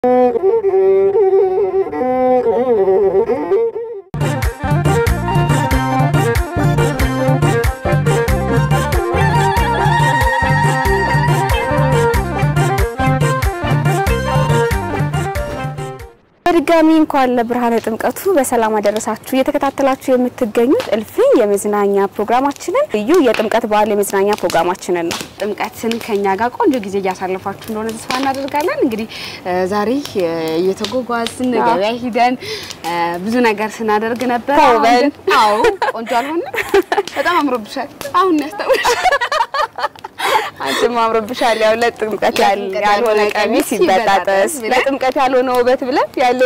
በድጋሚ እንኳን ለብርሃነ ጥምቀቱ በሰላም አደረሳችሁ። እየተከታተላችሁ የምትገኙት እልፍኝ የመዝናኛ ፕሮግራማችንን ልዩ የጥምቀት በዓል የመዝናኛ ፕሮግራማችንን ነው። ጥምቀትን ከኛ ጋር ቆንጆ ጊዜ እያሳለፋችሁ እንደሆነ ተስፋ እናደርጋለን። እንግዲህ እ ዛሬ እ እየተጓጓዝን ገበያ ሂደን እ ብዙ ነገር ስናደርግ ነበር። ተውበን። አሁን ግን- አዎ ቆንጆ አልሆነ? በጣም አምሮብሻል። አሁን ያስታውሽ አንቺም አምሮብሻል። ያው ለጥምቀት ያል- ለጥምቀት ያልሆነ ያልሆነ ቀሚስ ቀሚስ ይበጣጠስ፣ ይበጣጠስ ብለን ለጥምቀት ያልሆነ ውበት ብለን ያለው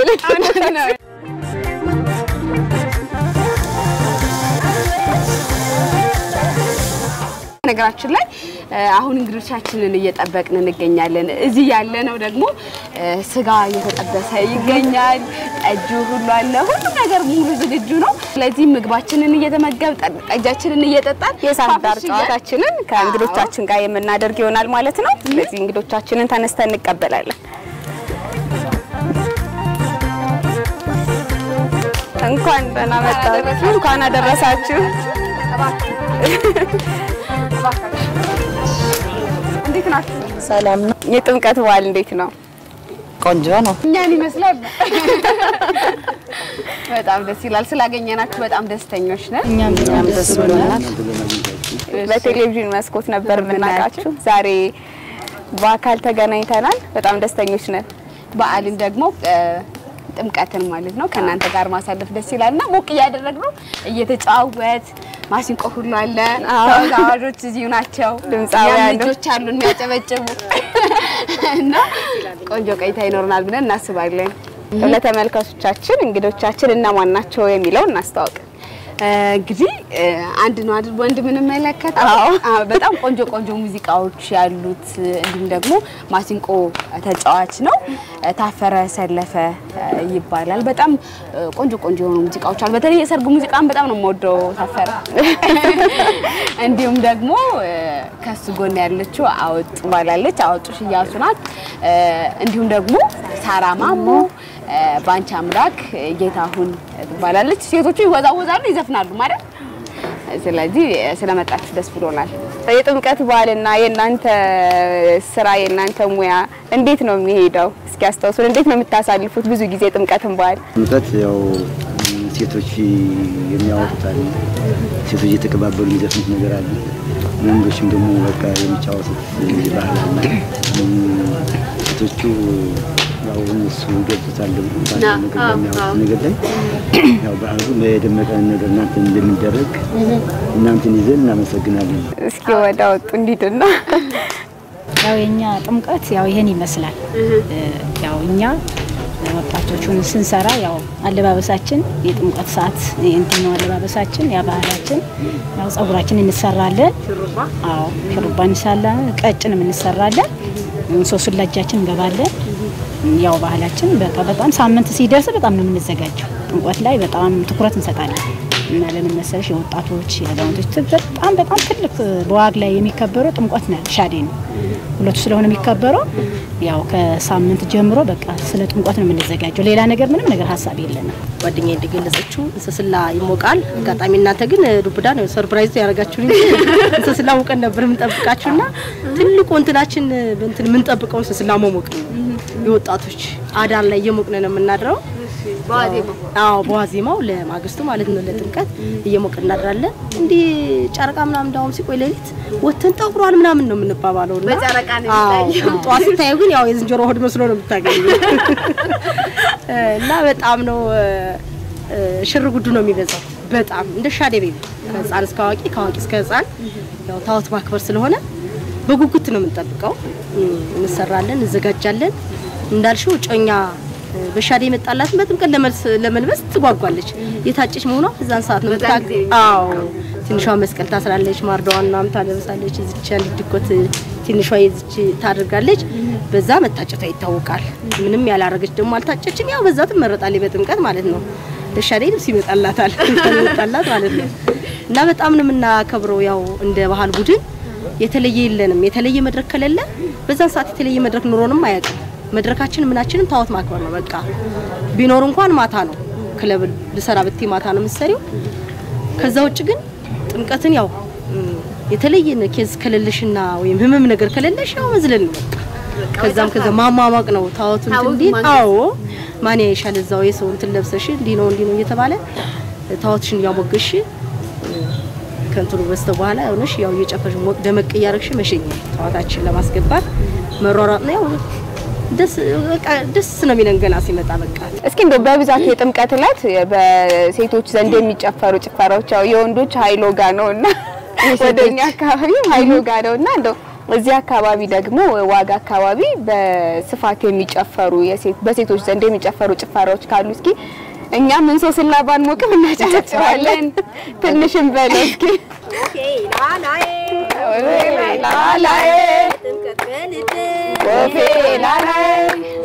ነገራችን ላይ እ አሁን እንግዶቻችንን እየጠበቅን እንገኛለን። እዚህ ያለነው ደግሞ እ ስጋ እየተጠበሰ ይገኛል። ጠጁ ሁሉ አለ። ሁሉም ነገር ሙሉ ዝግጁ ነው። ስለዚህ ምግባችንን እየተመገብ ጠጃችንን እየጠጣን የሳንዳር ፋፍሽ እያልን- ጨዋታችንን ከእንግዶቻችን ጋር የምናደርግ ይሆናል ማለት ነው። ስለዚህ እንግዶቻችንን ተነስተን እንቀበላለን። እንኳን ደህና መጣችሁ፣ እንኳን አደረሳችሁ። እንዴት ናችሁ? ሰላም ነው። የጥምቀት በዓል እንዴት ነው? ቆንጆ ነው። እኛን ይመስላል። በጣም ደስ ይላል። ስላገኘናችሁ በጣም ደስተኞች ነን። እኛም በጣም ደስ ብሎናል። በቴሌቪዥን መስኮት ነበር የምናውቃችሁ። ዛሬ በአካል ተገናኝተናል። በጣም ደስተኞች ነን። በዓልን ደግሞ እ ጥምቀትን ማለት ነው ከእናንተ ጋር ማሳለፍ ደስ ይላል እና ሞቅ እያደረግነው እየተጫወት ማሲንቆ ሁሉ አለ። ተወዛዋዦች እዚሁ ናቸው። ድምፃውያን እኛም ልጆች አሉ የሚያጨበጭቡ እና ቆንጆ ቆይታ ይኖረናል ብለን እናስባለን። ለተመልካቾቻችን እንግዶቻችን እነማን ናቸው የሚለው እናስተዋውቅ። እ እንግዲህ እ አንድ ነው አይደል ወንድ የምንመለከተው? አዎ። አዎ፣ በጣም ቆንጆ ቆንጆ ሙዚቃዎች ያሉት እንዲሁም ደግሞ ማሲንቆ ተጫዋች ነው። እ ታፈረ ሰለፈ እ ይባላል። በጣም እ ቆንጆ ቆንጆ የሆኑ ሙዚቃዎች አሉ። በተለይ የሰርግ ሙዚቃን በጣም ነው የምወደው ታፈረ። እንዲሁም ደግሞ እ ከሱ ጎን ያለችው አወጡ ባላለች አወጡ ሽያሱ ናት። እ እንዲሁም ደግሞ ሳራ ማሞ እ ባንቺ አምላክ ጌታሁን ትባላለች። ሴቶቹ ይወዛወዛሉ፣ ይዘፍናሉ ማለት ስለዚህ ስለመጣችሁ ደስ ብሎናል። የጥምቀት በዓልና የእናንተ ስራ የእናንተ ሙያ እንዴት ነው የሚሄደው? እስኪ አስታውሱን። እንዴት ነው የምታሳልፉት ብዙ ጊዜ ጥምቀትን በዓል? ጥምቀት ያው ሴቶች የሚያወጡት አለ። ሴቶች እየተቀባበሉ የሚዘፍኑት ነገር አለ። ወንዶችም ደግሞ በቃ የሚጫወቱት ባህል አለ። ሴቶቹ ያው እነሱ ይገልጹታል ደግሞ ባለው ነገር በሚያወጡት ነገር ላይ ያው ባህሉ በደመቀ ነገር እናንተ እንደሚደረግ እናንተን ይዘን እናመሰግናለን። እስኪ ወደ ወጡ እንዲድና ያው የኛ ጥምቀት ያው ይሄን ይመስላል። ያው እኛ ወጣቶቹን ስንሰራ ያው አለባበሳችን የጥምቀት ሰዓት እንትን ነው አለባበሳችን፣ ያ ባህላችን ያው ጸጉራችን እንሰራለን። አዎ ሹሩባ እንሳለን፣ ቀጭንም እንሰራለን። ሶስቱን ለእጃችን እንገባለን። ያው ባህላችን በቃ በጣም ሳምንት ሲደርስ በጣም ነው የምንዘጋጀው። ጥምቀት ላይ በጣም ትኩረት እንሰጣለን እና ለምን መሰለሽ የወጣቶች የአዛውንቶች በጣም በጣም ትልቅ በዋግ ላይ የሚከበረው ጥምቀት ነው፣ ሻዴ ነው። ሁለቱ ስለሆነ የሚከበረው ያው ከሳምንት ጀምሮ በቃ ስለ ጥምቀት ነው የምንዘጋጀው። ሌላ ነገር ምንም ነገር ሀሳብ የለንም። ጓደኛ እንደገለጸችው እንስስላ ይሞቃል። አጋጣሚ እናንተ ግን ዱብዳ ነው ሰርፕራይዝ ያደረጋችሁን እንጂ እንስስላ ሙቀን ነበር የምንጠብቃችሁና ትልቁ እንትናችን እንትን የምንጠብቀው እንስስላ መሞቅ ነው። የወጣቶች አዳር ላይ እየሞቅን ነው የምናድረው። አዎ በዋዜማው ለማግስቱ ማለት ነው ለጥምቀት እየሞቅን እናድራለን። እንዲህ ጨረቃ ምናምን እንዳውም ሲቆይ ሌሊት ወተን ጠቁሯል ምናምን ነው የምንባባለው እና በጨረቃ ነው አዎ ጠዋት ስታዩ ግን ያው የዝንጀሮ ሆድ መስሎ ነው የምታገኘው እና በጣም ነው እ፣ ሽር ጉዱ ነው የሚበዛው። በጣም እንደ ሻዴ ቤቢ ከህፃን እስከ አዋቂ ከአዋቂ እስከ ህፃን ያው ታወት ማክበር ስለሆነ በጉጉት ነው የምንጠብቀው። እ፣ እንሰራለን፣ እንዘጋጃለን። እንዳልሽው ጮኛ እ፣ በሻዴ የመጣላትን በጥምቀት ለመልስ- ለመልበስ ትጓጓለች። የታጨች መሆኗ እዛን ሰዓት ነው በዛን የምታውቅ። ጊዜ አዎ ትንሿ መስቀል ታስራለች፣ ማርዳዋን ምናምን ታለብሳለች። እዚች አንድ ድኮት ትንሿ የዚች ታደርጋለች። በዛ መታጨቷ ይታወቃል። ምንም ያላረገች ደግሞ አልታጨችም። ያው በዛ ትመረጣለች በጥምቀት ማለት ነው። ለሻዴ ልብስ ይመጣላታል ይመጣላት ማለት ነው። እና በጣም ነው የምናከብረው። ያው እንደ ባህል ቡድን የተለየ የለንም። የተለየ መድረክ ከሌለ በዛን ሰዓት የተለየ መድረክ ኑሮንም አያውቅም። መድረካችን ምናችንም ታወት ማክበር ነው። በቃ ቢኖር እንኳን ማታ ነው ክለብ ልሰራ ብቴ ማታ ነው የምትሰሪው። ከዛ ውጭ ግን ጥምቀትን ያው እም፣ የተለየ ኬዝ ከሌለሽና ወይም ህመም ነገር ከሌለሽ ያው መዝለል ነው በቃ። ከዛም ከዛ ማሟሟቅ ነው ታወቱን እንዲህ አዎ ማን ያይሻል እዛው የሰው እንትን ለብሰሽ እንዲህ ነው እንዲህ ነው እየተባለ ታወትሽን እያሞገሽ ከንትኑ በስተ በኋላ ሆነሽ ያው እየጨፈሽ ሞቅ ደመቅ እያረግሽ መሸኘት ታዋታችን ለማስገባት መሯሯጥ ነው። ያው ደስ በቃ ደስ ነው የሚለን ገና ሲመጣ በቃ እስኪ እንደው በብዛት የጥምቀት ዕለት በሴቶች ዘንድ የሚጨፈሩ ጭፈራዎች ያው የወንዶች ሀይሎ ጋ ነው እና ወደኛ አካባቢ ሀይሎ ጋ ነው እና እንደው እዚህ አካባቢ ደግሞ ዋጋ አካባቢ በስፋት የሚጨፈሩ የሴት በሴቶች ዘንድ የሚጨፈሩ ጭፈራዎች ካሉ እስኪ እኛ ምን ሰው ስላባን ሞቅም እናጨፈጭፋለን። ትንሽም በለው እስኪ ላላዬ ወፌ ላላዬ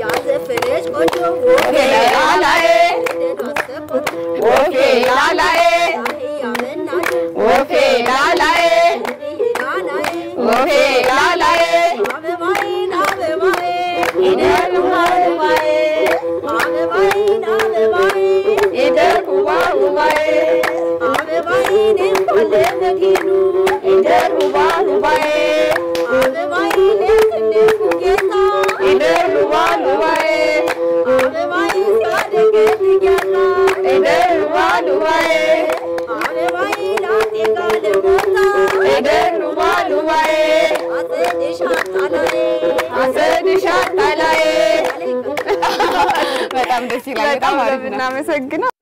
ወፌ ላላዬ ወፌ ላላዬ ወፌ ላላዬ ወፌ ላላዬ በጣም ደስ ይላል። በጣም ነው የምናመሰግነው።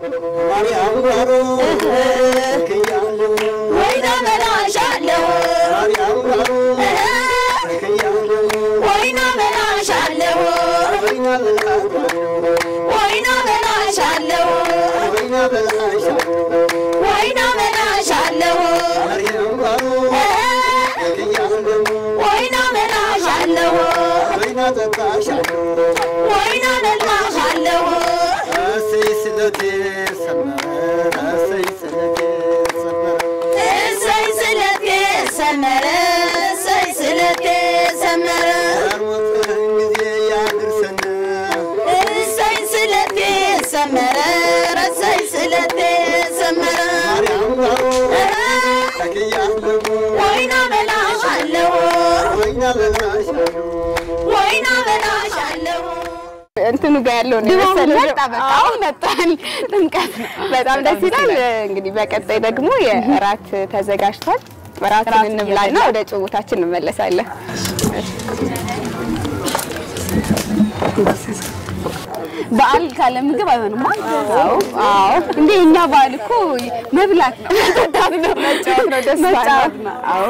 እንትኑ ጋር ያለው ነው የመሰለው። አዎ መጣል ጥምቀት በጣም ደስ ይላል። እንግዲህ በቀጣይ ደግሞ የእራት ተዘጋጅቷል። እራትን እንብላና ወደ ጭውታችን እንመለሳለን። በዓል ካለ ምግብ አይሆንም። አዎ አዎ፣ እንዴ እኛ በዓል እኮ መብላት ነው፣ መጠጣት ነው፣ መጫወት ነው፣ ደስታ ነው። አዎ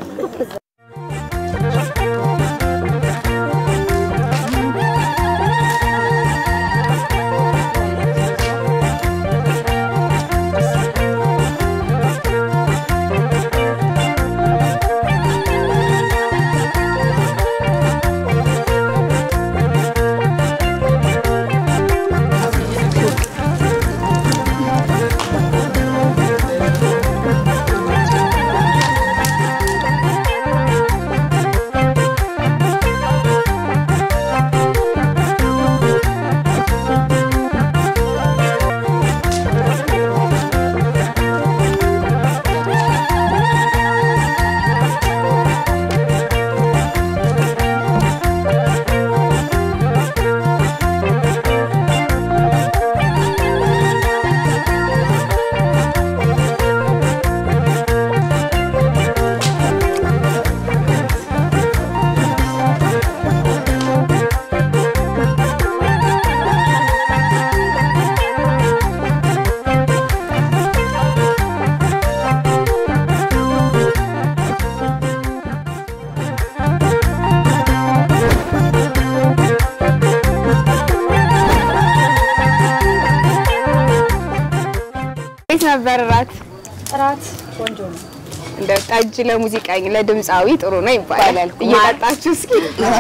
እንዴት ነበር እራት? ጥራት ቆንጆ ነው። እንደ ጠጅ ለሙዚቀኛ ለድምፃዊ ጥሩ ነው ይባላል። እየጠጣችሁ እስኪ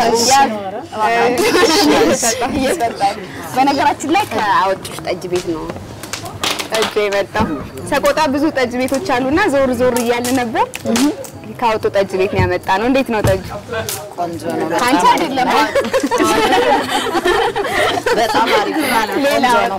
እየጠጣችሁ በነገራችን ላይ ከአወጡሽ ጠጅ ቤት ነው ጠጅ የመጣው ሰቆጣ ብዙ ጠጅ ቤቶች አሉና ዞር ዞር እያለ ነበር። ካወጡ ጠጅ ቤት ነው ያመጣ ነው። እንዴት ነው ጠጁ? ቆንጆ ነው። አንቺ አይደለም በጣም አሪፍ ነው። ሌላ ቆንጆ ነው።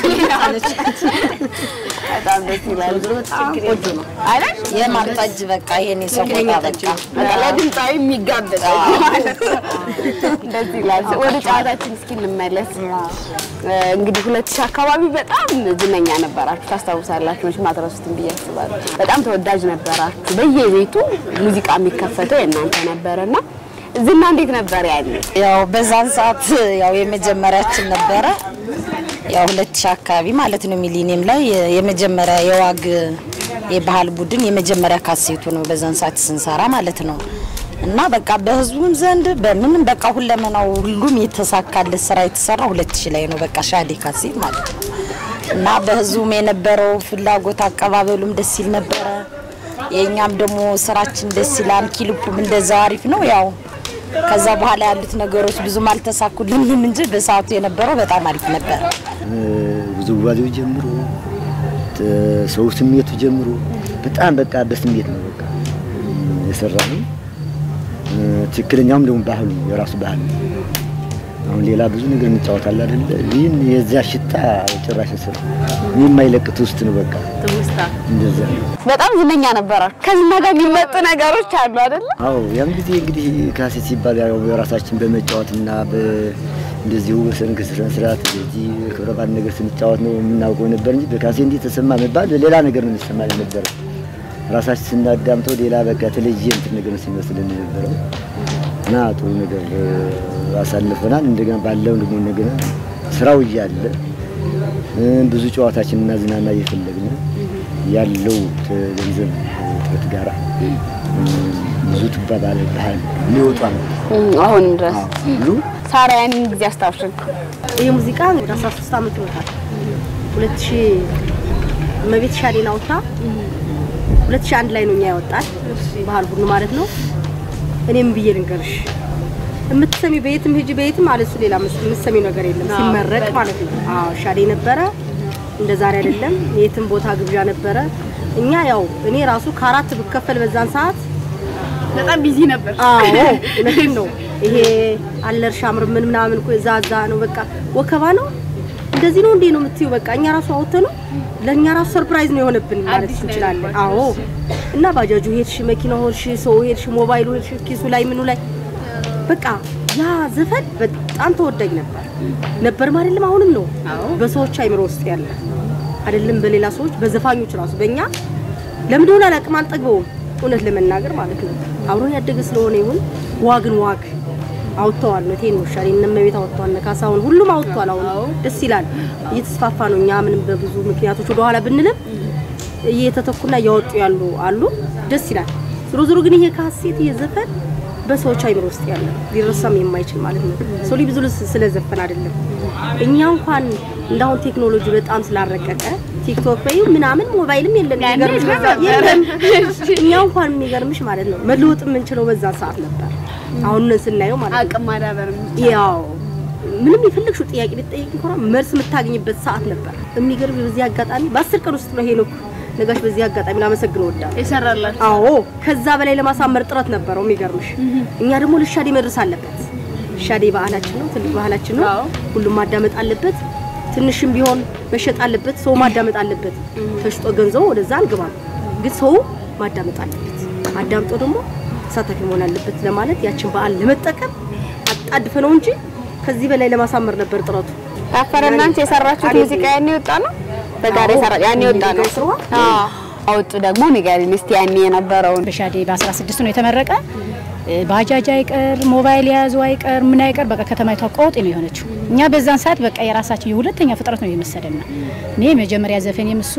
በጣም ደስ ይላል። በጣም ቆንጆ ነው። አይደል? የማር ጠጅ በቃ ይሄን የሰው ቦታ በቃ በቃ ለድምፃዊ የሚጋበዝ ማለት ነው። ደስ ይላል። ወደ ጨዋታችን እስኪ እንመለስ። እንግዲህ ሁለት ሺህ አካባቢ በጣም ዝነኛ ነበራችሁ ታስታውሳላችሁ። መቼም አትረሱትም ብዬ አስባለሁ። በጣም ተወዳጅ ነበራችሁ። በየቤቱ ሙዚቃ የሚከፈተው የእናንተ ነበረና ዝና እንዴት ነበር ያኔ? ያው በዛን ሰዓት ያው የመጀመሪያችን ነበረ። ያው ሁለት ሺህ አካባቢ ማለት ነው ሚሊኒየም ላይ የመጀመሪያ የዋግ የባህል ቡድን የመጀመሪያ ካሴቱ ነው በዛን ሰዓት ስንሰራ ማለት ነው። እና በቃ በህዝቡም ዘንድ በምንም በቃ ሁለመናው ሁሉም የተሳካለት ስራ የተሰራ ሁለት ሺህ ላይ ነው። በቃ ሻዴ ካሴት ማለት ነው። እና በህዝቡም የነበረው ፍላጎት አቀባበሉም ደስ ይል ነበረ። የእኛም ደግሞ ስራችን ደስ ይላል። ኪሊፑም እንደዛው አሪፍ ነው። ያው ከዛ በኋላ ያሉት ነገሮች ብዙም አልተሳኩልንም እንጂ በሰዓቱ የነበረው በጣም አሪፍ ነበር። ውዝዋዜው ጀምሮ ሰው ስሜቱ ጀምሮ በጣም በቃ በስሜት ነው በቃ የሰራ ነው። ትክክለኛውም ደግሞ ባህሉ የራሱ ባህል ነው። አሁን ሌላ ብዙ ነገር እንጫወታለን አይደለ? ይህን የዛ ሽታ ጭራሽ ስር የማይለቅት ውስጥ ነው በቃ እንደዛ ነው። በጣም ዝነኛ ነበራችሁ። ከዝና ጋር የሚመጡ ነገሮች አሉ አይደለ? አዎ ያን ጊዜ እንግዲህ ካሴት ሲባል ያው በራሳችን በመጫወትና እንደዚሁ በሰንክ ስነ ስርዓት እንደዚህ ክብረ በዓል ነገር ስንጫወት ነው የምናውቀው ነበር እንጂ በካሴት እንዲህ ተሰማ መባል ሌላ ነገር ነው የሚሰማ ነበር። ራሳችን ስናዳምጠው ሌላ በቃ የተለየ እንትን ነገር ነው ሲመስልን የነበረው እና ጥሩ ነገር አሳልፈናል። እንደገና ባለው ደግሞ እንደገና ስራው እያለ ብዙ ጨዋታችን እና ዝናና እየፈለግን ያለው ገንዘብ እጥረት ጋራ ብዙ ትባባለ ባህል ሊወጣ ነው አሁንም ድረስ ሁሉ ሳራ ያንን ጊዜ አስታውሽን። ይህ ሙዚቃ ወደ 13 ዓመት ይወጣል። 2000 እመቤት ሻዴን አውጥታ 2001 ላይ ነው እኛ ያወጣል ባህል ሁሉ ማለት ነው። እኔም ብዬ ልንገርሽ የምትሰሚ በየትም ሂጂ በየትም ማለት እሱ ሌላ የምትሰሚው ነገር የለም ሲመረቅ ማለት ነው። አዎ ሻዴ ነበረ፣ እንደ ዛሬ አይደለም። የትም ቦታ ግብዣ ነበረ። እኛ ያው እኔ ራሱ ከአራት ብከፈል በዛን ሰዓት በጣም ቢዚ ነበር። አዎ እውነቴን ነው። ይሄ አለርሻ ምር ምን ምናምን እኮ ዛዛ ነው በቃ ወከባ ነው። እንደዚህ ነው እንዴ ነው የምትዩ? በቃ እኛ ራሱ አውጥተን ነው ለእኛ ራሱ ሰርፕራይዝ ነው የሆነብን ማለት እንችላለን። አዎ እና ባጃጁ ሄድሽ፣ መኪናው ሄድሽ፣ ሰው ሄድሽ፣ ሞባይሉ ሄድሽ፣ ኪሱ ላይ ምኑ ላይ በቃ ያ ዘፈን በጣም ተወዳጅ ነበር ነበር አይደለም? አሁንም ነው በሰዎች አይምሮ ውስጥ ያለ አይደለም፣ በሌላ ሰዎች በዘፋኞች ራሱ በእኛ ለምን እንደሆነ አላውቅም፣ አልጠግበውም እውነት ለመናገር ማለት ነው። አብሮን ያደገ ስለሆነ ይሁን ዋግን ዋግ አውጥተዋል ነው ቴን ወሻሪ እነመቤት አውጥተዋል፣ ነካሳውን ሁሉም አውጥተዋል። አሁን ደስ ይላል፣ እየተስፋፋ ነው። እኛ ምንም በብዙ ምክንያቶች ወደ ኋላ ብንልም እየተተኩና እያወጡ ያሉ አሉ፣ ደስ ይላል። ዞሮ ዞሮ ግን ይሄ ካሴት ይሄ ዘፈን በሰዎች አይምሮ ውስጥ ያለ ሊረሳም የማይችል ማለት ነው። ሰው ብዙ ስለዘፈን አይደለም እኛ እንኳን እንዳሁን ቴክኖሎጂ በጣም ስላረቀቀ ቲክቶክ በይ ምናምን ሞባይልም የለም የሚገርምሽ በዛ የለም። እኛ እንኳን የሚገርምሽ ማለት ነው መለወጥ የምንችለው በዛ ሰዓት ነበር። አሁን ስናየው ማለት ነው አቅም ማዳበር ያው ምንም የፈለግሽው ጥያቄ ልትጠይቅ እንኳን መልስ የምታገኝበት ሰዓት ነበር። የሚገርም በዚህ አጋጣሚ በአስር ቀን ውስጥ ነው ሄኖክ ነጋሽ በዚህ አጋጣሚ ላመሰግን እወዳለሁ። የሰራላችሁ አዎ ከዛ በላይ ለማሳመር ጥረት ነበረው። የሚገርምሽ እኛ ደግሞ ለሻዴ መድረስ አለበት። ሻዴ ባህላችን ነው፣ ትልቅ ባህላችን ነው። ሁሉም ማዳመጥ አለበት። ትንሽም ቢሆን መሸጥ አለበት። ሰው ማዳመጥ አለበት። ተሽጦ ገንዘቡ ወደዛ አልገባም፣ ግን ሰው ማዳመጥ አለበት። አዳምጦ ደግሞ ተሳታፊ መሆን አለበት ለማለት ያችን በዓል ለመጠቀም አጣድፈ ነው እንጂ ከዚህ በላይ ለማሳመር ነበር ጥረቱ። ታፈረ እናንተ የሰራችሁት ሙዚቃ ያኔ ወጣ ነው በጋራ የሰራ ያኔ ወጣ ነው። አዎ አወጡ ደግሞ ንገሪኝ እስቲ ያኔ የነበረውን በሻዴ በ16 ነው የተመረቀ። ባጃጅ አይቀር ሞባይል የያዘው አይቀር ምን አይቀር በቃ ከተማይቷ ቆጥ ነው የሆነችው። እኛ በዛን ሰዓት በቃ የራሳችን የሁለተኛ ፍጥረት ነው የመሰለና እኔ መጀመሪያ ዘፈን የምሱ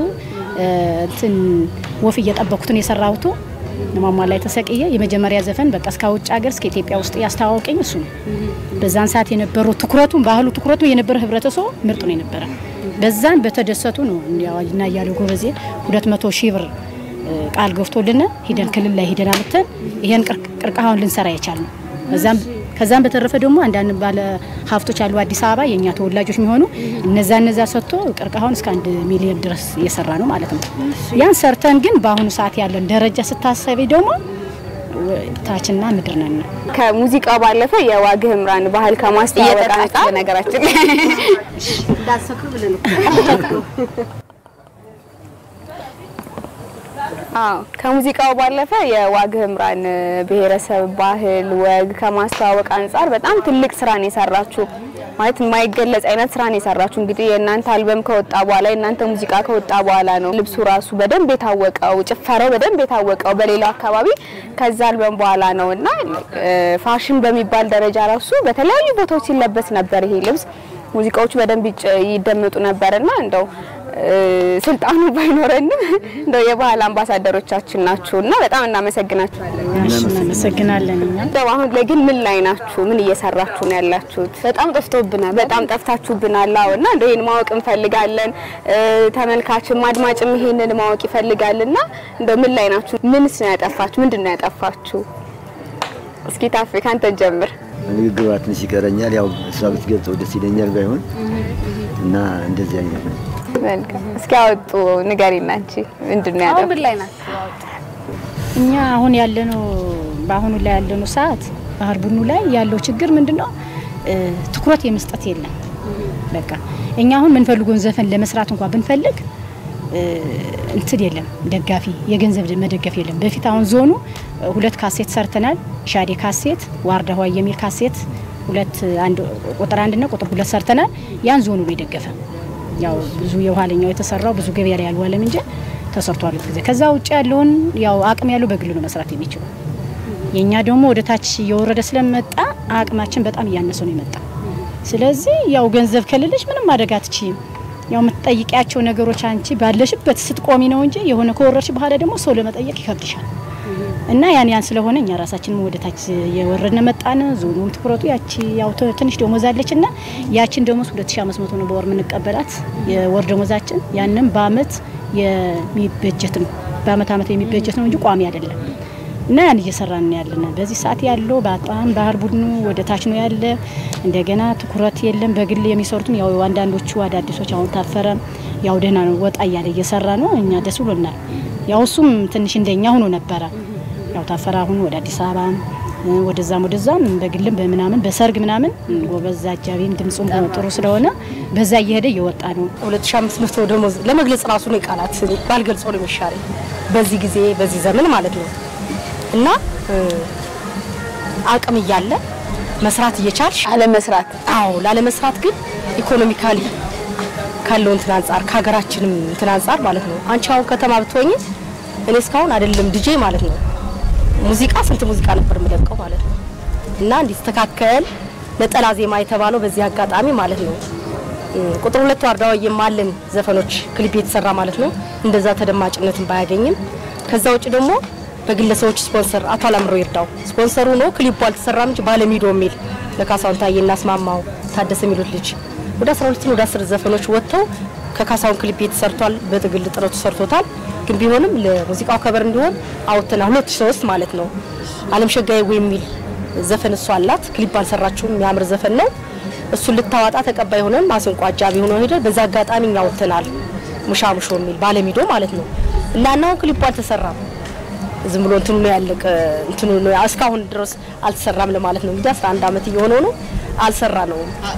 እንትን ወፍ እየጠበኩትን የሰራሁት ማማ ላይ ተሰቅየ የመጀመሪያ ዘፈን በቃ እስከ ውጭ ሀገር እስከ ኢትዮጵያ ውስጥ ያስተዋወቀኝ እሱ ነው። በዛን ሰዓት የነበረው ትኩረቱን ባህሉ ትኩረቱ የነበረ ህብረተሰቡ ምርጥ ነው የነበረ። በዛን በተደሰቱ ነው እና እያሉ ጎበዜ ሁለት መቶ ሺህ ብር ቃል ገብቶልን ሂደን ክልል ላይ ሂደን አልተን ይሄን ቅርቃሃውን ልንሰራ የቻልነው በዛም ከዛም በተረፈ ደግሞ አንዳንድ ባለ ሀብቶች አሉ አዲስ አበባ የእኛ ተወላጆች የሚሆኑ እነዛ እነዛ ሰጥቶ ቅርቃሃውን እስከ አንድ ሚሊዮን ድረስ እየሰራ ነው ማለት ነው። ያን ሰርተን ግን በአሁኑ ሰዓት ያለን ደረጃ ስታሰቢ ደግሞ ታችና ምድር ነን። ከሙዚቃው ባለፈ የዋግ ኽምራን ባህል ከማስተዋወቅ አንጻር ነገራችን ላይ እንዳሰክሩ ብለን እኮ አዎ ከሙዚቃው ባለፈ የዋግ ኽምራን ብሔረሰብ ባህል ወግ ከማስተዋወቅ አንጻር በጣም ትልቅ ስራን የሰራችሁ ማለት የማይገለጽ አይነት ስራን የሰራችሁ እንግዲህ የእናንተ አልበም ከወጣ በኋላ የእናንተ ሙዚቃ ከወጣ በኋላ ነው ልብሱ ራሱ በደንብ የታወቀው፣ ጭፈራው በደንብ የታወቀው በሌላው አካባቢ ከዛ አልበም በኋላ ነው እና ፋሽን በሚባል ደረጃ ራሱ በተለያዩ ቦታዎች ሲለበስ ነበር ይሄ ልብስ። ሙዚቃዎቹ በደንብ ይጭ- ይደመጡ ነበርና እንደው ስልጣኑ ባይኖረንም እንደው የባህል አምባሳደሮቻችን ናችሁ እና በጣም እናመሰግናችኋለን። እሺ፣ እናመሰግናለን እኛም እንደው አሁን ላይ ግን ምን ላይ ናችሁ? ምን እየሰራችሁ ነው ያላችሁት? በጣም ጠፍቶብናል፣ በጣም ጠፍታችሁብናል። አዎ እና እንደው ይሄን ማወቅ እንፈልጋለን። እ፣ ተመልካችም አድማጭም ይሄንን ማወቅ ይፈልጋልና እንደው ምን ላይ ናችሁ? ምንስ ነው ያጠፋችሁ? ምንድን ነው ያጠፋችሁ? እስኪ ታፌ ካንተ ጀምር። ንግግሯ ትንሽ ይቀረኛል። ያው እሷ ብትገልጸው ደስ ይለኛል ባይሆን እና እንደዚህ አይነት ነው። መልካም። እስኪ አወጡ ንገሪና አንቺ ምንድን ነው አሁን ያጠፋ ምን ላይ ናችሁ? እኛ አሁን ያለነው በአሁኑ ላይ ያለነው ሰዓት ባህል ቡድኑ ላይ ያለው ችግር ምንድን ነው? እ፣ ትኩረት የመስጠት የለም። በቃ እኛ አሁን የምንፈልገውን ዘፈን ለመስራት እንኳን ብንፈልግ እ፣ እንትን የለም ደጋፊ የገንዘብ መደገፍ የለም። በፊት አሁን ዞኑ እ፣ ሁለት ካሴት ሰርተናል። ሻዴ ካሴት፣ ዋርዳ ሆይ የሚል ካሴት ሁለት አንድ ቁጥር አንድና ቁጥር ሁለት ሰርተናል። ያን ዞኑ ነው የደገፈ። ያው ብዙ የኋለኛው የተሰራው ብዙ ገበያ ላይ ያልዋለም እንጂ ተሰርቷል ጊዜ። ከዛ ውጭ ያለውን ያው አቅም ያለው በግሉ ነው መስራት የሚችለው። የኛ ደግሞ ወደ ታች እየወረደ ስለመጣ አቅማችን በጣም እያነሰ ነው የመጣ። ስለዚህ ያው ገንዘብ ከሌለሽ ምንም ማድረግ አትችይም። ያው የምትጠይቂያቸው ነገሮች አንቺ ባለሽበት ስትቆሚ ነው እንጂ የሆነ ከወረድሽ በኋላ ደግሞ ሰው ለመጠየቅ ይከብድሻል። እና ያን ያን ስለሆነ እኛ ራሳችንም ወደ ታች የወረድን መጣን። ዞኑም ትኩረቱ ያቺ ያው ት- ትንሽ ደሞዝ አለች እና ያችን ደሞዝ 2500 ነው በወር የምንቀበላት የወር ደሞዛችን። ያንም በአመት የሚበጀት ነው በአመት አመት የሚበጀት ነው እንጂ ቋሚ አይደለም። እና ያን እየሰራን ነው ያለን። በዚህ ሰዓት ያለው በጣም ባህል ቡድኑ ወደ ታች ነው ያለ። እንደገና ትኩረት የለም። በግል የሚሰሩትም ያው አንዳንዶቹ አዳዲሶች አሁን ታፈረ ያው ደህና ነው ወጣ እያለ እየሰራ ነው። እኛ ደስ ብሎናል። ያው እሱም ትንሽ እንደኛ ሆኖ ነበረ። ያው ታፈረ አሁን ወደ አዲስ አበባ እ፣ ወደዛም ወደዛም በግልም በምናምን በሰርግ ምናምን ጎበዝ አጃቢም ድምፁም ጥሩ ስለሆነ በዛ እየሄደ እየወጣ ነው። 2500 ደሞዝ ለመግለጽ ራሱ ነው ቃላት ባልገልጸው ነው የሚሻለኝ በዚህ ጊዜ በዚህ ዘመን ማለት ነው። እና እ፣ አቅም እያለ መስራት እየቻልሽ አለመስራት አዎ ላለመስራት ግን ኢኮኖሚካሊ ካለው እንትን አንጻር ከሀገራችንም እንትን አንጻር ማለት ነው። አንቺ አሁን ከተማ ብትሆኝ እኔ እስካሁን አይደለም ዲጄ ማለት ነው ሙዚቃ ስንት ሙዚቃ ነበር የምለቀው ማለት ነው። እና እንዲስተካከል ነጠላ ዜማ የተባለው በዚህ አጋጣሚ ማለት ነው እ፣ ቁጥር ሁለት ዋርዳዋ የማለን ዘፈኖች ክሊፕ የተሰራ ማለት ነው እንደዛ ተደማጭነትን ባያገኝም ከዛ ውጭ ደግሞ በግለሰቦች ስፖንሰር አቶ አላምሮ ይርዳው ስፖንሰሩ ነው ክሊፑ አልተሰራም እንጂ ባለሚዶ የሚል ለካሳሁን ታዬ እናስማማው ታደሰ የሚሉት ልጅ ወደ 12 ወደ 10 ዘፈኖች ወጥተው ከካሳሁን ክሊፕ የተሰርቷል። በትግል ጥረቱ ሰርቶታል። ግን ቢሆንም ለሙዚቃው ከበር እንዲሆን አውጥተና 2003 ማለት ነው አለም ሸጋዬ ወይ የሚል ዘፈን እሷ አላት። ክሊፕ አልሰራችውም። የሚያምር ዘፈን ነው። እሱን ልታዋጣ ተቀባይ ሆነን ማስንቆ አጃቢ ሆኖ ሄደ። በዛ አጋጣሚ እኛ አውጥተናል። ሙሻ ሙሾ የሚል ባለሚዶ ማለት ነው እና እናው ክሊፑ አልተሰራም። ዝም ብሎ እንትኑ ነው ያለቀ እንትኑ ነው እስካሁን ድረስ አልተሰራም ለማለት ነው። እንግዲህ 11 ዓመት እየሆነው ነው አልሰራ ነው።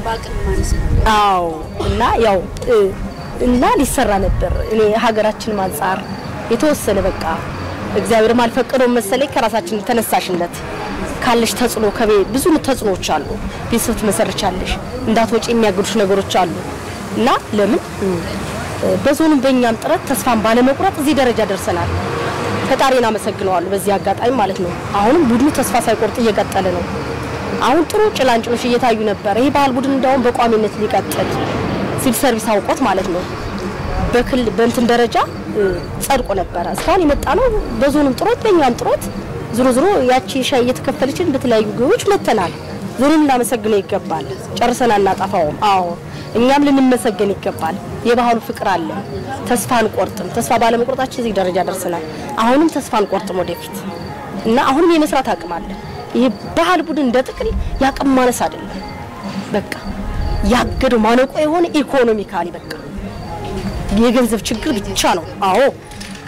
አዎ እና ያው እ፣ እና ሊሰራ ነበር። እኔ ሀገራችን አንጻር የተወሰነ በቃ እግዚአብሔርም አልፈቀደው መሰለኝ ከራሳችን ተነሳሽነት ካለሽ ተጽዕኖ ከቤ ብዙ ተጽዕኖዎች አሉ። ቤተሰብ ትመሰርቻለሽ፣ እንዳትወጪ የሚያግዱሽ ነገሮች አሉ እና ለምን እ፣ በዞኑም በእኛም ጥረት ተስፋን ባለመቁረጥ እዚህ ደረጃ ደርሰናል። ፈጣሪን አመሰግነዋለሁ በዚህ አጋጣሚ ማለት ነው። አሁንም ቡድኑ ተስፋ ሳይቆርጥ እየቀጠለ ነው። አሁን ጥሩ ጭላንጭሎች እየታዩ ነበር። ይህ ባህል ቡድን እንዳውም በቋሚነት ሊቀጥል ሲቪል ሰርቪስ አውቆት ማለት ነው በክል በእንትን ደረጃ እ፣ ጸድቆ ነበረ። እስካሁን የመጣ ነው በዞኑም ጥሮት በእኛም ጥሮት ዞሮ ዞሮ ያቺ ሻይ እየተከፈለችን በተለያዩ ግቦች መተናል። ዞኑን ልናመሰግነው ይገባል። ጨርሰን አናጠፋውም። አዎ እኛም ልንመሰገን ይገባል። የባህሉ ፍቅር አለ። ተስፋ አንቆርጥም። ተስፋ ባለመቁረጣችን እዚህ ደረጃ ደርሰናል። አሁንም ተስፋ አንቆርጥም ወደፊት እና አሁንም የመስራት አቅም አለ። ይሄ ባህል ቡድን እንደ ጥቅል ያቅም ማነስ አይደለም። በቃ ያገደው ማነቆ የሆነ ኢኮኖሚካሊ በቃ የገንዘብ ችግር ብቻ ነው። አዎ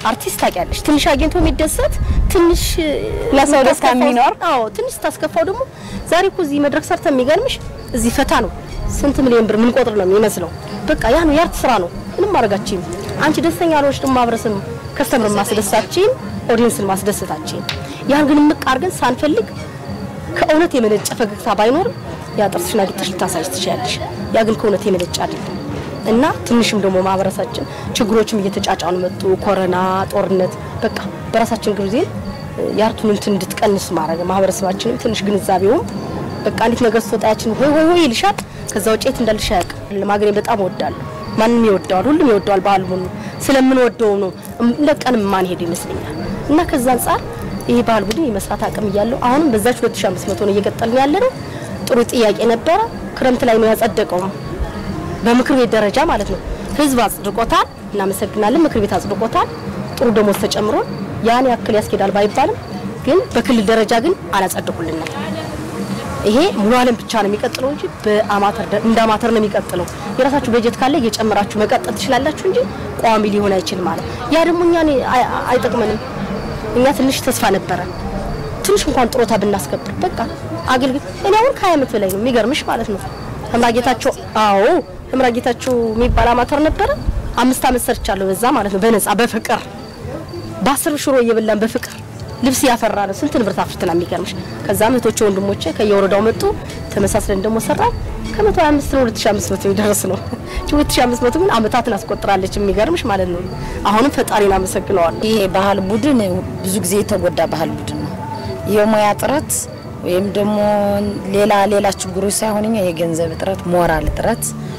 አርቲስት ታውቂያለሽ፣ ትንሽ አግኝቶ የሚደሰት ትንሽ ለሰው ደስታ የሚኖር አዎ፣ ትንሽ ታስከፋው ደግሞ ዛሬ እኮ እዚህ መድረክ ሰርተ የሚገርምሽ እዚህ ፈታ ነው ስንት ሚሊዮን ብር ምን ቆጥር ነው የሚመስለው። በቃ ያ ነው የአርት ስራ ነው። ምንም ማድረጋችን አንቺ ደስተኛ ያልሆንሽ ደግሞ ማህበረሰብ ከስተምር ማስደሳችን ኦዲየንስን ማስደሰታችን ያን ግን ምቅ አድርገን ሳንፈልግ ከእውነት የመነጨ ፈገግታ ባይኖርም ያ ጥርስሽን አግጥሽ ልታሳይሽ ትችያለሽ። ያ ግን ከእውነት የመነጨ አይደለም እና ትንሽም ደግሞ ማህበረሰባችን ችግሮችም እየተጫጫኑ መጡ። ኮረና፣ ጦርነት በቃ በራሳችን ጊዜ የአርቱን እንትን እንድትቀንስ ማድረግ ማህበረሰባችንም ትንሽ ግንዛቤውም በቃ እንዴት ነገር ስትወጣያችን ሆይ ሆይ ሆይ ይልሻል። ከዛ ውጭ የት እንዳልሽ አያውቅም። ማግኘት በጣም እወዳለሁ። ማንም ይወደዋል፣ ሁሉም ይወደዋል። ባህሉን ስለምንወደው ነው ለቀንም ማን ሄድ ይመስለኛል። እና ከዛ አንጻር ይሄ ባህል ቡድን የመስራት አቅም እያለው አሁንም በዛች 2500 ነው እየቀጠልን ያለ ነው። ጥሩ ጥያቄ ነበረ። ክረምት ላይ ነው ያጸደቀው በምክር ቤት ደረጃ ማለት ነው። ህዝብ አጽድቆታል። እናመሰግናለን። ምክር ቤት አጽድቆታል። ጥሩ ደሞዝ ተጨምሮ ያን ያክል ያስኬዳል ባይባልም ግን በክልል ደረጃ ግን አላጸደቁልንም። ይሄ ሙሉ ዓለም ብቻ ነው የሚቀጥለው እንጂ በአማተር እንደ አማተር ነው የሚቀጥለው። የራሳችሁ በጀት ካለ እየጨመራችሁ መቀጠል ትችላላችሁ እንጂ ቋሚ ሊሆን አይችልም ማለት ያ ደግሞ እኛን አይ- አይጠቅመንም። እኛ ትንሽ ተስፋ ነበረ ትንሽ እንኳን ጥሮታ ብናስከብር በቃ አገልግል እኔ አሁን ከሀያ ዓመት በላይ ነው የሚገርምሽ ማለት ነው። ህምራጌታቸው አዎ ህምራጌታቸው የሚባል አማተር ነበረ። አምስት ዓመት ሰርቻለሁ በዛ ማለት ነው በነፃ በፍቅር በአስር ሽሮ እየበላን በፍቅር ልብስ ያፈራ ነው። ስንት ንብረት አፍርተና የሚገርምሽ። ከዛም እህቶቼ ወንድሞቼ ከየወረዳው መጡ። ተመሳስለን ደግሞ ሰራ ከመቶ ሀያ አምስት ነው ሁለት ሺህ አምስት መቶ የሚደርስ ነው። ሁለት ሺህ አምስት መቶ ግን አመታትን አስቆጥራለች የሚገርምሽ ማለት ነው። አሁንም ፈጣሪን አመሰግነዋለሁ። ይሄ ባህል ቡድን ብዙ ጊዜ የተጎዳ ባህል ቡድን ነው። የሙያ እጥረት ወይም ደግሞ ሌላ ሌላ ችግሮች ሳይሆን እኛ የገንዘብ እጥረት፣ ሞራል እጥረት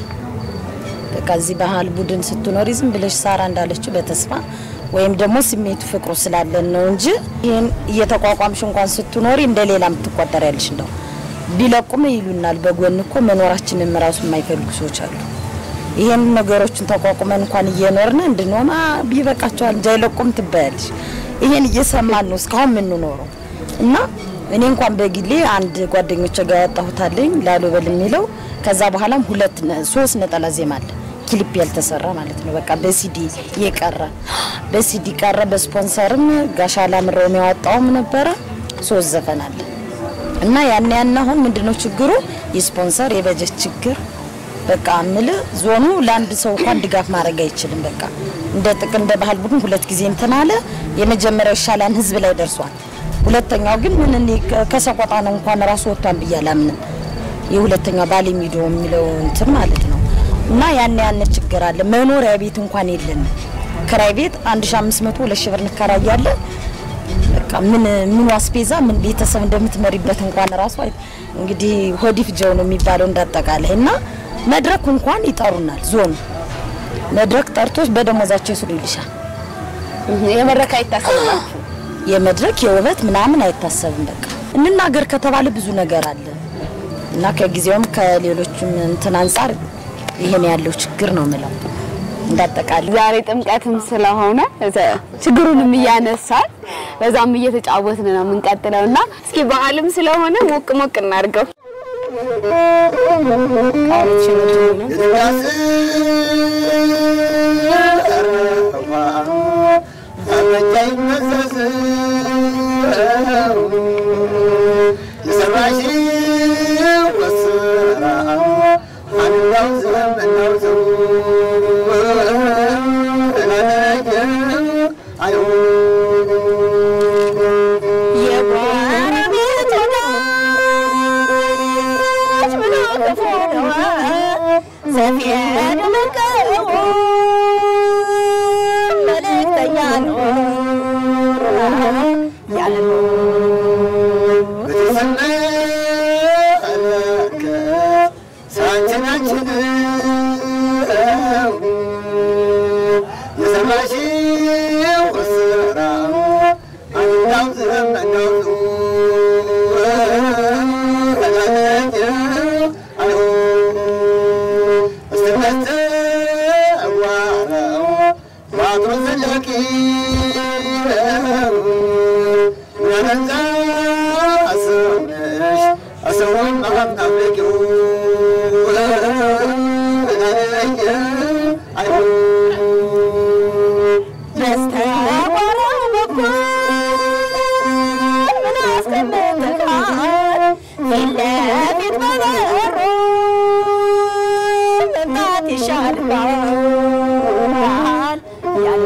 በቃ እዚህ ባህል ቡድን ስትኖሪ ዝም ብለሽ ሳራ እንዳለችው በተስፋ ወይም ደግሞ ስሜቱ ፍቅሩ ስላለን ነው እንጂ ይህን እየተቋቋምሽ እንኳን ስትኖሪ እንደ ሌላ የምትቆጠር ያለሽ እንደው ቢለቁም ይሉናል። በጎን እኮ መኖራችንን ራሱ የማይፈልጉ ሰዎች አሉ። ይሄን ነገሮችን ተቋቁመን እንኳን እየኖርን እንድንሆን ቢበቃቸዋል እንጂ አይለቁም ትባያለሽ። ይሄን እየሰማን ነው እስካሁን የምንኖረው እና እኔ እንኳን በግሌ አንድ ጓደኞቼ ጋር ያወጣሁታለኝ ላሉበል የሚለው ከዛ በኋላም ሁለት ነ- ሶስት ነጠላ ዜማ አለ ክሊፕ ያልተሰራ ማለት ነው። በቃ በሲዲ የቀረ በሲዲ ቀረ። በስፖንሰርም ጋሻ ላምረው ያወጣውም ነበረ ሶስት ዘፈን አለ እና ያን ያን አሁን ምንድነው ችግሩ? የስፖንሰር የበጀት ችግር በቃ ምል ዞኑ ለአንድ ሰው እንኳን ድጋፍ ማድረግ አይችልም። በቃ እንደ ጥቅም እንደ ባህል ቡድን ሁለት ጊዜ እንትን አለ። የመጀመሪያው ይሻላል ህዝብ ላይ ደርሷል። ሁለተኛው ግን ምን እኔ ከ- ከሰቆጣ ነው እንኳን ራሱ ወጥቷን ብዬ አላምንም። የሁለተኛው ባሌ ሚዲዮ የሚለው እንትን ማለት ነው እና ያን ያን ችግር አለ። መኖሪያ ቤት እንኳን የለንም። ክራይ ቤት 1500 2000 ብር እንከራያለን። በቃ ምን ምን አስቤዛ ምን ቤተሰብ እንደምትመሪበት እንኳን ራሱ አይ- እንግዲህ ሆዲፍ ጀው ነው የሚባለው እንዳጠቃላይ እና መድረክ እንኳን ይጠሩናል። ዞኑ መድረክ ጠርቶች በደሞዛቸው ይስሩ ይልሻል። የመድረክ አይታሰብም። የመድረክ የውበት ምናምን አይታሰብም። በቃ እንናገር ከተባለ ብዙ ነገር አለ እና ከጊዜውም ከሌሎችም እንትን አንጻር ይሄን ያለው ችግር ነው ምለው እንዳጠቃላይ ዛሬ ጥምቀትም ስለሆነ እዘ- ችግሩንም እያነሳን በዛም እየተጫወትን ነው የምንቀጥለው እና እስኪ በዓልም ስለሆነ ሞቅ ሞቅ እናድርገው። Best ይሻልባል ያለ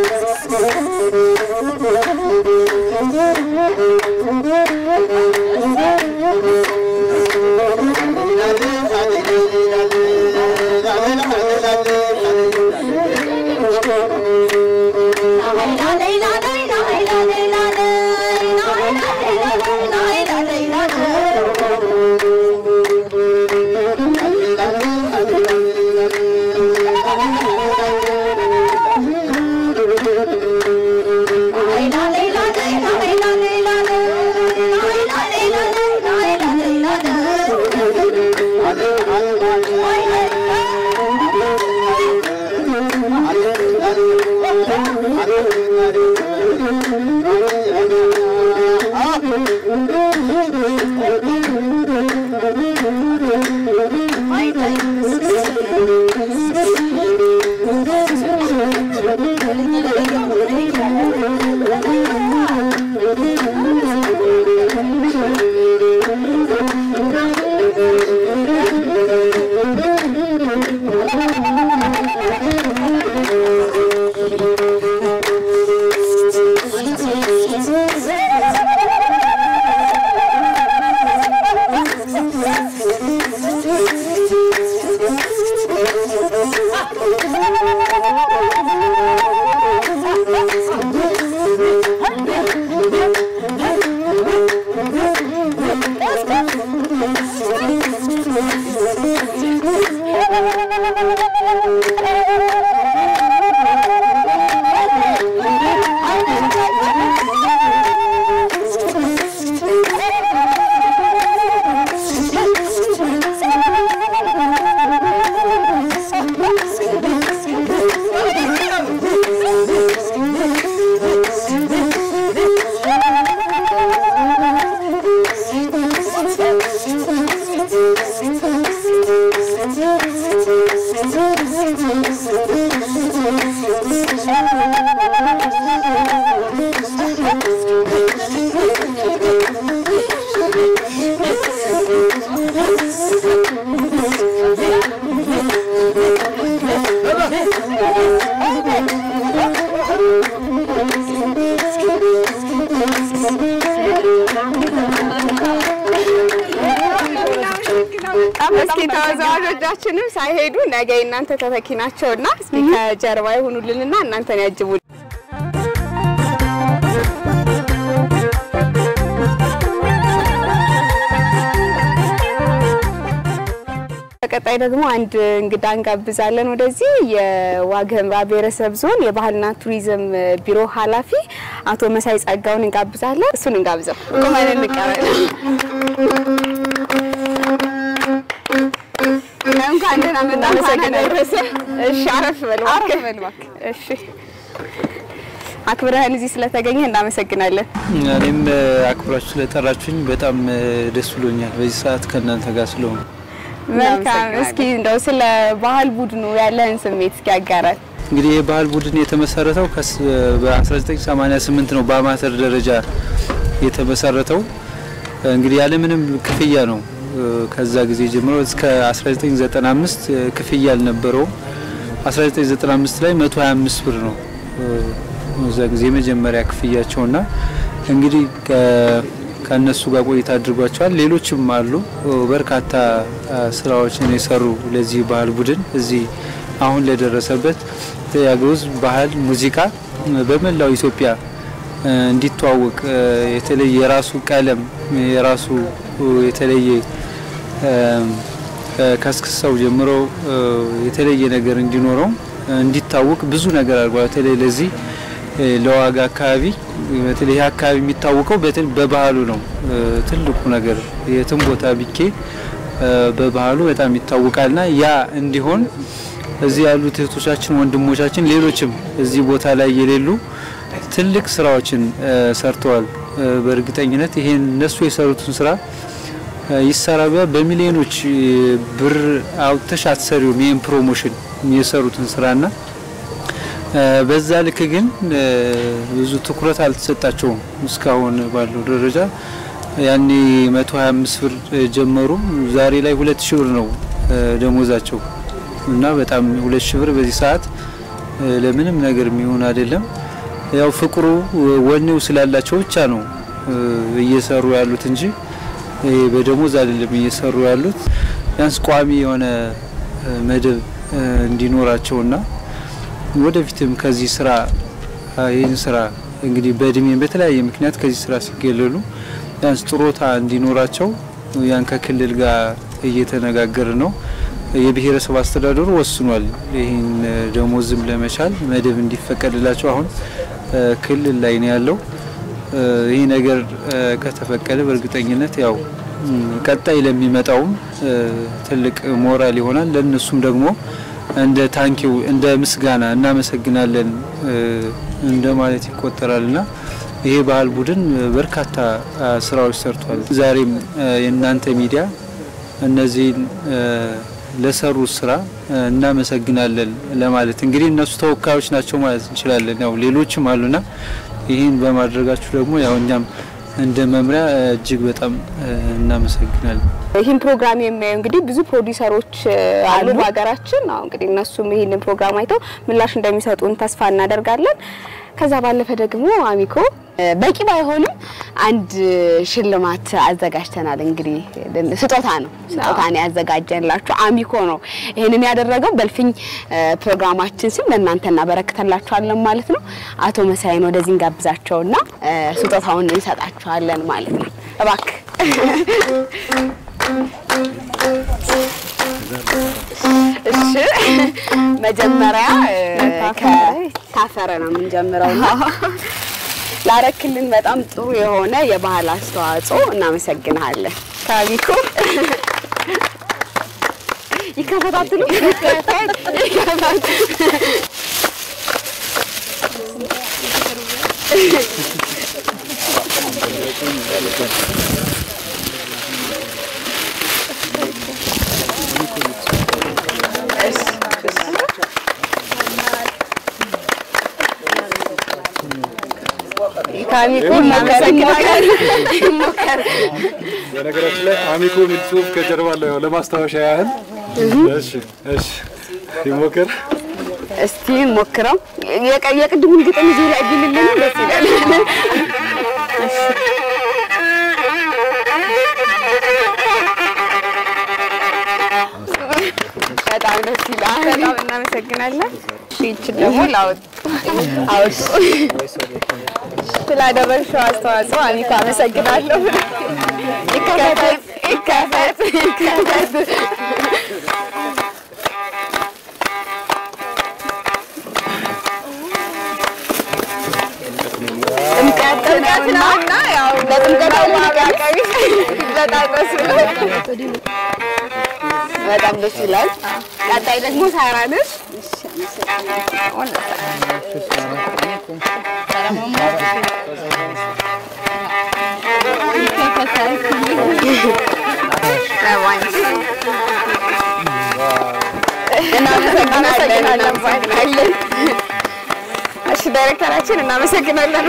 Thank you. እስኪ ተወዛዋዦቻችንም ሳይሄዱ ነገ እናንተ ተተኪ ናቸውና እስኪ ከጀርባ ይሁኑልንና እናንተን ያጅቡልን። በቀጣይ ደግሞ አንድ እንግዳ እንጋብዛለን ወደዚህ የዋግ ኽምራ ብሔረሰብ ዞን የባህልና ቱሪዝም ቢሮ ኃላፊ አቶ መሳይ ጸጋውን እንጋብዛለን። እሱን እንጋብዘው። ቁመን እንቀበል። እንኳን ደህና መጣ። እንኳን አደረሰ። እሺ፣ አረፍ በል እባክህ። እሺ፣ አክብረህን እዚህ ስለተገኘ እናመሰግናለን። እኔም አክብራችሁ ስለጠራችሁኝ በጣም ደስ ብሎኛል። በዚህ ሰዓት ከእናንተ ጋር ስለሆኑ መልካም። እስኪ እንደው ስለ ባህል ቡድኑ ያለህን ስሜት እስኪ ያጋራል። እንግዲህ የባህል ቡድን የተመሰረተው ከስ- በ1988 ነው በአማተር ደረጃ የተመሰረተው። እንግዲህ ያለምንም ክፍያ ነው። ከዛ ጊዜ ጀምሮ እስከ 1995 ክፍያ አልነበረውም። 1995 ላይ 125 ብር ነው እዛ ጊዜ የመጀመሪያ ክፍያቸውና እንግዲህ ከ- ከእነሱ ጋር ቆይታ አድርጓቸዋል። ሌሎችም አሉ በርካታ ስራዎችን የሰሩ ለዚህ ባህል ቡድን እዚህ አሁን ለደረሰበት የአገው ሕዝብ ባህል ሙዚቃ በመላው ኢትዮጵያ እንዲተዋወቅ የተለየ የራሱ ቀለም የራሱ የተለየ ከስክሰው ጀምሮ የተለየ ነገር እንዲኖረው እንዲታወቅ ብዙ ነገር አድርጓል። በተለይ ለዚህ ለዋጋ አካባቢ በተለይ ይህ አካባቢ የሚታወቀው በትን- በባህሉ ነው። ትልቁ ነገር የትም ቦታ ቢኬ በባህሉ በጣም ይታወቃልና ያ እንዲሆን እዚህ ያሉት እህቶቻችን፣ ወንድሞቻችን ሌሎችም እዚህ ቦታ ላይ የሌሉ ትልቅ ስራዎችን ሰርተዋል። በእርግጠኝነት ይሄን እነሱ የሰሩትን ስራ ይሰራ ቢያ- በሚሊዮኖች ብር አውጥተሽ አትሰሪውም። ይህን ፕሮሞሽን የሰሩትን ስራና በዛ ልክ ግን ብዙ ትኩረት አልተሰጣቸውም እስካሁን ባለው ደረጃ። ያኔ 125 ብር ጀመሩ። ዛሬ ላይ 2000 ብር ነው ደሞዛቸው እና በጣም 2000 ብር በዚህ ሰዓት ለምንም ነገር የሚሆን አይደለም። ያው ፍቅሩ ወኔው ስላላቸው ብቻ ነው እየሰሩ ያሉት እንጂ ይሄ በደሞዝ አይደለም እየሰሩ ያሉት። ቢያንስ ቋሚ የሆነ መደብ እንዲኖራቸውና ወደፊትም ከዚህ ስራ ይህን ስራ እንግዲህ በእድሜም በተለያየ ምክንያት ከዚህ ስራ ሲገለሉ ቢያንስ ጥሮታ እንዲኖራቸው ያን ከክልል ጋር እየተነጋገር ነው። የብሔረሰብ አስተዳደሩ ወስኗል። ይህን ደሞዝም ለመቻል መደብ እንዲፈቀድላቸው አሁን ክልል ላይ ነው ያለው። ይህ ነገር ከተፈቀደ በእርግጠኝነት ያው ቀጣይ ለሚመጣውም ትልቅ ሞራል ይሆናል። ለእነሱም ደግሞ እንደ ታንኪው እንደ ምስጋና እናመሰግናለን እንደ ማለት ይቆጠራልና ይሄ ባህል ቡድን በርካታ ስራዎች ሰርቷል። ዛሬም የእናንተ ሚዲያ እነዚህን ለሰሩት ስራ እናመሰግናለን ለማለት እንግዲህ እነሱ ተወካዮች ናቸው ማለት እንችላለን። ያው ሌሎችም አሉና ይህን በማድረጋችሁ ደግሞ ያው እኛም እንደ መምሪያ እጅግ በጣም እናመሰግናለን። ይህን ፕሮግራም የሚያዩ እንግዲህ ብዙ ፕሮዲውሰሮች አሉ በሀገራችን። አሁ እንግዲህ እነሱም ይህንን ፕሮግራም አይተው ምላሽ እንደሚሰጡን ተስፋ እናደርጋለን። ከዛ ባለፈ ደግሞ አሚኮ በቂ ባይሆንም አንድ ሽልማት አዘጋጅተናል። እንግዲህ ስጦታ ነው ስጦታ ነው ያዘጋጀንላችሁ። አሚኮ ነው ይህንን ያደረገው። በእልፍኝ ፕሮግራማችን ስም ለእናንተ እናበረክተላችኋለን ማለት ነው። አቶ መሳይን ወደዚህ እንጋብዛቸውና ስጦታውን እንሰጣችኋለን ማለት ነው። እባክህ እሺ መጀመሪያ ከታፈረ ነው የምንጀምረው እና ላረክልን በጣም ጥሩ የሆነ የባህል አስተዋጽኦ እናመሰግናለን። ካቢኮ ይከፈታትሉ ከአሚኮ እናመሰግናለን። በነገራችን ላይ አሚኮ የሚል ጽሁፍ ከጀርባ አለው ያው ለማስታወሻ ያህል። እሺ እሺ ይሞክር። እስቲ ሞክረው። የቀ- የቅድሙን ግጥም እዚህ ላይ ቢልልን ደስ ይላል። በጣም ደስ ይላል። በጣም እናመሰግናለን። ይችን ደግሞ ላውጥ አውጡ ስላደረግሽው አስተዋጽኦ አሚኮ አመሰግናለሁ። ይከፈት ይከፈት ይከፈት ጥምቀት ጥምቀት ነው እና ያው ለጥምቀት አቃቢ በጣም ደስ ይላል። በጣም ደስ ይላል። ቀጣይ ደግሞ ሳራ ነሽ። እናመሰግናለን ባይናለን እሺ ዳይሬክተራችን እናመሰግናለን።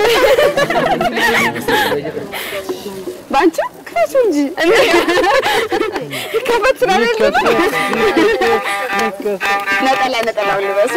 ባንቺ ክፈቱ እንጂ ከፈት ስላለለ ነጠላ ነጠላውን ልበሱ።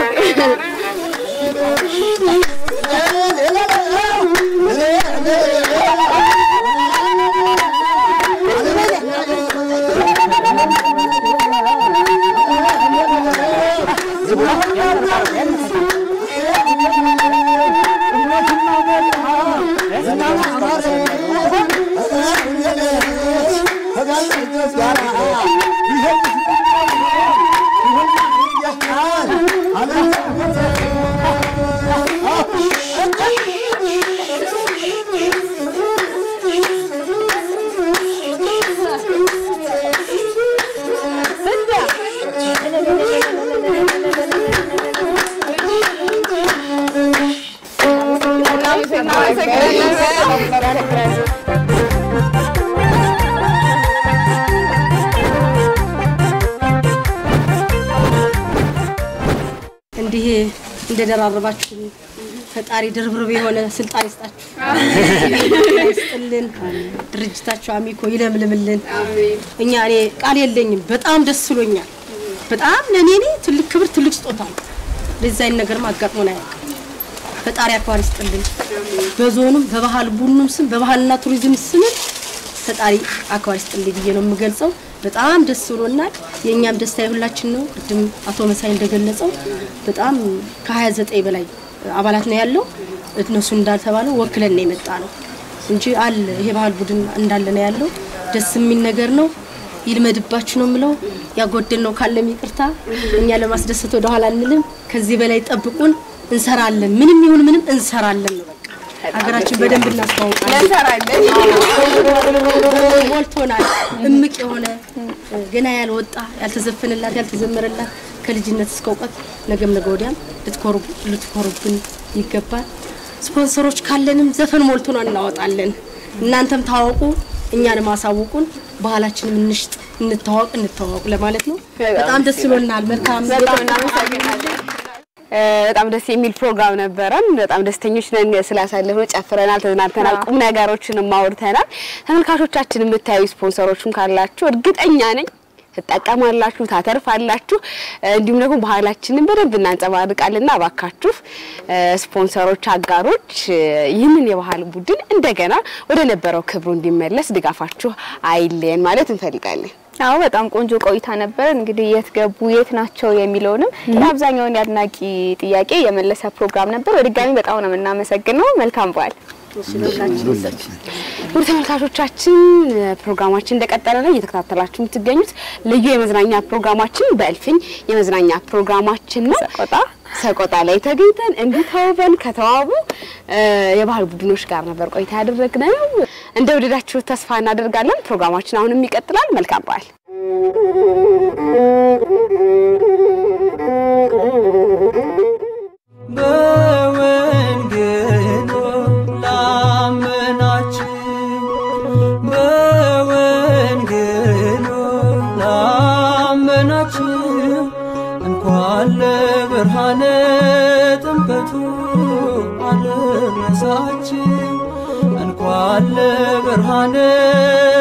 እንዲህ እንደደራረባችሁ ፈጣሪ ድርብርብ የሆነ ስልጣን ይስጣችሁ፣ ይስጥልን። ድርጅታችሁ አሚኮ ይለምልምልን። እኛ እኔ ቃል የለኝም። በጣም ደስ ብሎኛል። በጣም ለእኔ እኔ ትልቅ ክብር፣ ትልቅ ስጦታ ነው። እንደዚህ አይነት ነገርም አጋጥሞን አያውቅም። ፈጣሪ አክባር ይስጥልን። በዞኑም በባህል ቡድኑም ስም በባህልና ቱሪዝም ስም ፈጣሪ አክባር ይስጥልኝ ብዬ ነው የምገልጸው። በጣም ደስ ብሎናል። የእኛም ደስታ የሁላችን ነው። ቅድም አቶ መሳይ እንደገለጸው በጣም ከ29 በላይ አባላት ነው ያለው። እነሱ እንዳልተባለው ወክለን ነው የመጣ ነው እንጂ አለ ይሄ ባህል ቡድን እንዳለ ነው ያለው። ደስ የሚል ነገር ነው። ይልመድባችሁ ነው የምለው። ያጎደል ነው ካለም ይቅርታ። እኛ ለማስደሰት ወደ ኋላ አንልም። ከዚህ በላይ ጠብቁን፣ እንሰራለን። ምንም ይሁን ምንም እንሰራለን ነው በቃ። ሀገራችን በደንብ እናስተዋውቃለን። እንሰራለን። ሞልቶናል። እምቅ የሆነ ገና ያልወጣ ያልተዘፈነላት ያልተዘመረላት ከልጅነት እስከ እውቀት ነገም ነገ ወዲያም ልትኮሩ- ልትኮሩብን ይገባል። ስፖንሰሮች ካለንም ዘፈን ሞልቶናል፣ እናወጣለን። እናንተም ታወቁ፣ እኛንም አሳውቁን። ባህላችንም እንሽጥ፣ እንተዋወቅ፣ እንተዋወቅ ለማለት ነው። በጣም ደስ ብሎናል። መልካም በጣም እናመሰግናለን። እ፣ በጣም ደስ የሚል ፕሮግራም ነበረን። በጣም ደስተኞች ነን ስላሳለፍነው። ጨፍረናል፣ ተዝናንተናል፣ ቁም ነገሮችንም አውርተናል። ተመልካቾቻችን የምታዩ ስፖንሰሮችም ካላችሁ እርግጠኛ ነኝ ትጠቀማላችሁ፣ ታተርፋላችሁ። እ፣ እንዲሁም ደግሞ ባህላችንን በደንብ እናንጸባርቃልና እባካችሁ እ፣ ስፖንሰሮች፣ አጋሮች እ፣ ይህንን የባህል ቡድን እንደገና ወደ ነበረው ክብሩ እንዲመለስ ድጋፋችሁ አይለየን ማለት እንፈልጋለን። አዎ በጣም ቆንጆ ቆይታ ነበር። እንግዲህ የት ገቡ የት ናቸው የሚለውንም አብዛኛውን የአድናቂ ጥያቄ የመለሰ ፕሮግራም ነበር። በድጋሚ በጣም ነው የምናመሰግነው። መልካም በዓል። ሁላችን ውድ ተመልካቾቻችን ፕሮግራማችን እንደቀጠለ ነው እየተከታተላችሁ የምትገኙት ልዩ የመዝናኛ ፕሮግራማችን በእልፍኝ የመዝናኛ ፕሮግራማችን ነው። ሰቆጣ ሰቆጣ ላይ ተገኝተን እንዲህ ተውበን ከተዋቡ እ፣ የባህል ቡድኖች ጋር ነበር ቆይታ ያደረግነው። እንደወደዳችሁት ተስፋ እናደርጋለን። ፕሮግራማችን አሁንም ይቀጥላል። መልካም በዓል። በወንጌሉ ላመናችሁ በወንጌሉ ላመናችሁ እንኳን ለብርሃነ ጥምቀቱ አደረሳችሁ ለብርሃነ